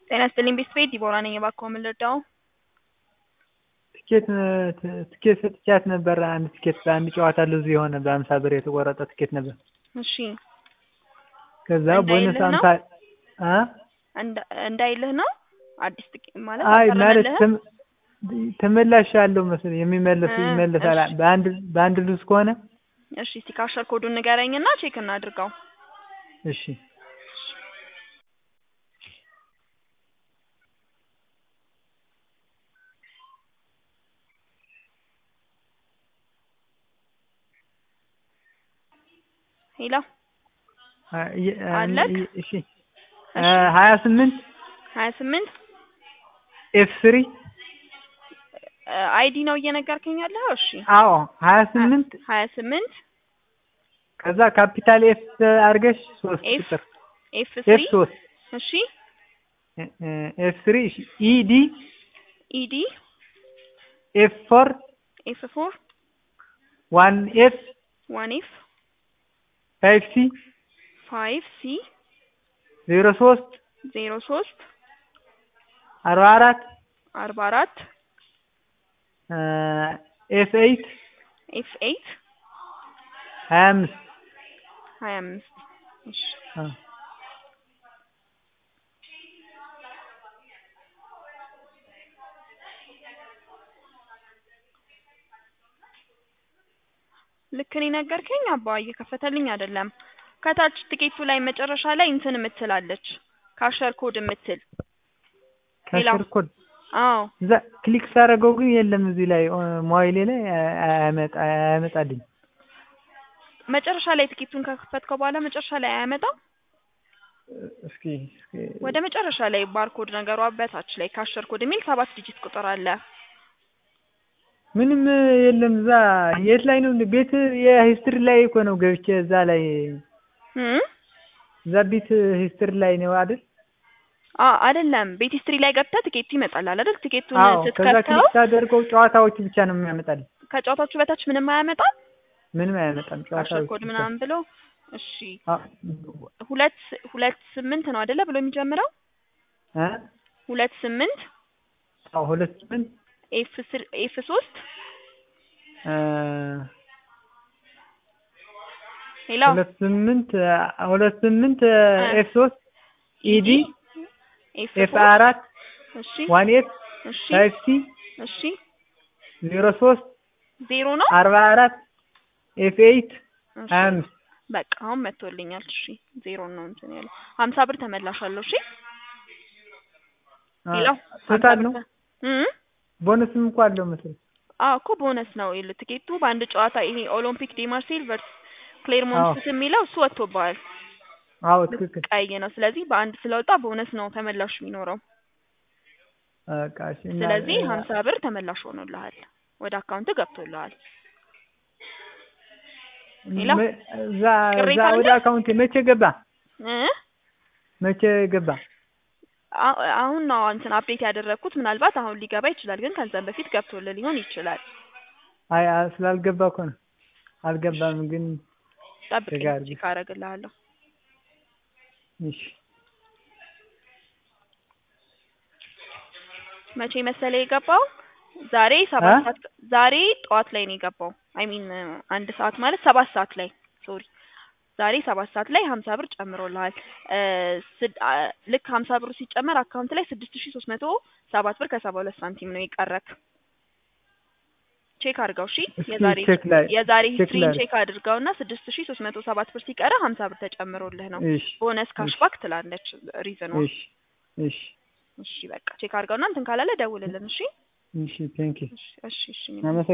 ጤና ይስጥልኝ ቤተሰቤት ዲቦራ ነኝ። እባክዎ ምን ልርዳው? ትኬት ትኬት ሰጥቻት ነበር። አንድ ትኬት በአንድ ጨዋታ ልዙ የሆነ በአምሳ ብር የተቆረጠ ትኬት ነበር። እሺ ከዛ እንዳይልህ ቦነስ ነው? አምሳ አ እንዳ- እንዳይልህ ነው አዲስ ጥቂ ማለት አይ ማለት አልቀረበልህም? ተም- ተመላሽ አለው መሰለኝ የሚመለስ እ ይመለሳል። እሺ። በአንድ በአንድ ሉዝ ከሆነ እሺ እስቲ ካሸር ኮዱን ንገረኝና ቼክ እናድርገው። እሺ ሄሎ አ- የ- አ- አለክ? ይ- እሺ ሀያ ስምንት ሀያ ስምንት ኤፍ ስሪ አይዲ ነው እየነገርከኝ ያለኸው? እሺ አዎ ሀያ ስምንት ሀያ ስምንት ከዛ ካፒታል ኤፍ አድርገሽ ሶስት ኤፍ ቁጥር ኤፍ ኤፍ ስሪ ሶስት እሺ ኤፍ ስሪ ኢዲ ኢዲ ኤፍ ፎር ኤፍ ፎር ዋን ኤፍ ዋን ኤፍ ፋይቭ ሲ ፋይቭ ሲ ዜሮ ሶስት ዜሮ ሶስት አርባ አራት አርባ አራት ኤፍ ኤይት ኤፍ ኤይት ሀያ አምስት ሀያ አምስት እሺ ልክ እኔ ነገርከኝ አባ እየከፈተልኝ አይደለም። ከታች ትኬቱ ላይ መጨረሻ ላይ እንትን የምትላለች ካሸር ኮድ የምትል ሌላ? ካሽር ኮድ አዎ እዛ ክሊክ ሳደርገው ግን የለም እዚህ ላይ ሞባይሌ ላይ አያመጣ አያመጣልኝ መጨረሻ ላይ ትኬቱን ከከፈትከው በኋላ መጨረሻ ላይ አያመጣም። እስኪ እስኪ ወደ መጨረሻ ላይ ባርኮድ ነገሯ በታች ላይ ካሸር ኮድ የሚል ሰባት ዲጂት ቁጥር አለ። ምንም የለም እዛ የት ላይ ነው ቤት የሂስትሪ ላይ እኮ ነው ገብቼ እዛ ላይ እም? እዛ ቤት ሂስትሪ ላይ ነው አይደል አ አይደለም ቤት ሂስትሪ ላይ ገብተህ ትኬቱ ይመጣል አይደል? ትኬቱን አዎ ከዛ ስትከፍተው ክሊክ ሳደርገው ጨዋታዎች ብቻ ነው የሚያመጣልኝ ከጨዋታዎቹ በታች ምንም አያመጣም። ምንም አያመጣም ካሸር ጨዋታዎች ኮድ ብቻ። ምናምን ብሎ እሺ አ- ሁለት ሁለት ስምንት ነው አይደለ ብሎ የሚጀምረው እ ሁለት ስምንት አዎ ሁለት ስምንት ኤፍ ስር ኤፍ ሶስት እ ሌላ ሁለት ስምንት ሁለት ስምንት ኤፍ ሶስት ኢዲ ኤፍ ኤፍ ፎር አራት እሺ ዋን ኤፍ እሺ ፋይቭ ሲ እሺ ዜሮ ሶስት ዜሮ ነው አርባ አራት ኤፍ ኤይት እሺ ሀያ አምስት በቃ አሁን መጥቶልኛል። እሺ ዜሮ ነው እንትን ያለው ሀምሳ ብር ተመላሻለሁ። እሺ ሌላ ቶታል ነው እም ቦነስም እኮ አለው መሰለኝ አዎ እኮ ቦነስ ነው ይል ትኬቱ በአንድ ጨዋታ ይሄ ኦሎምፒክ ዲ ማርሴል ቨርስ ክሌርሞንት የሚለው እሱ ወጥቶብሃል። አዎ ትክክል ቀይ ነው። ስለዚህ በአንድ ስለወጣ ቦነስ ነው ተመላሽ የሚኖረው። በቃ እሺ እና- ስለዚህ ሀምሳ ብር ተመላሽ ሆኖልሃል፣ ወደ አካውንት ገብቶልሃል። ሌላ? መ- እዛ ቅሬታ እዛ አለ? ወደ አካውንቴ መቼ ገባ እ መቼ ገባ አ- አሁን ነው እንትን አፕዴት ያደረግኩት። ምናልባት አሁን ሊገባ ይችላል፣ ግን ከዛም በፊት ገብቶልህ ሊሆን ይችላል። አይ አ- ስላልገባ እኮ ነው አልገባም ግን ጠብቀኝ ጋር ቼክ አደርግልሃለሁ። እሺ መቼ መሰለ የገባው? ዛሬ ሰባት እ? ሰዓት ዛሬ ጠዋት ላይ ነው የገባው። አይ ሚን አንድ ሰዓት ማለት ሰባት ሰዓት ላይ ሶሪ፣ ዛሬ ሰባት ሰዓት ላይ ሀምሳ ብር ጨምሮልሃል። እ ስድ- አ ልክ ሀምሳ ብሩ ሲጨመር አካውንት ላይ ስድስት ሺ ሶስት መቶ ሰባት ብር ከሰባ ሁለት ሳንቲም ነው የቀረክ። ቼክ አድርገው እሺ። እስኪ የዛሬ ቼክ ላይ የዛሬ ቼክ ሂስትሪን ላይ ቼክ አድርገውና ስድስት ሺ ሶስት መቶ ሰባት ብር ሲቀረ ሀምሳ ብር ተጨምሮልህ ነው። እሺ ቦነስ ካሽባክ ትላለች ሪዝኗ። እሺ እሺ እሺ በቃ ቼክ አድርገውና እንትን ካላለ ደውልልን። እሺ እሺ ቴንክ ዩ እሺ እሺ እሺ አመሰግናለሁ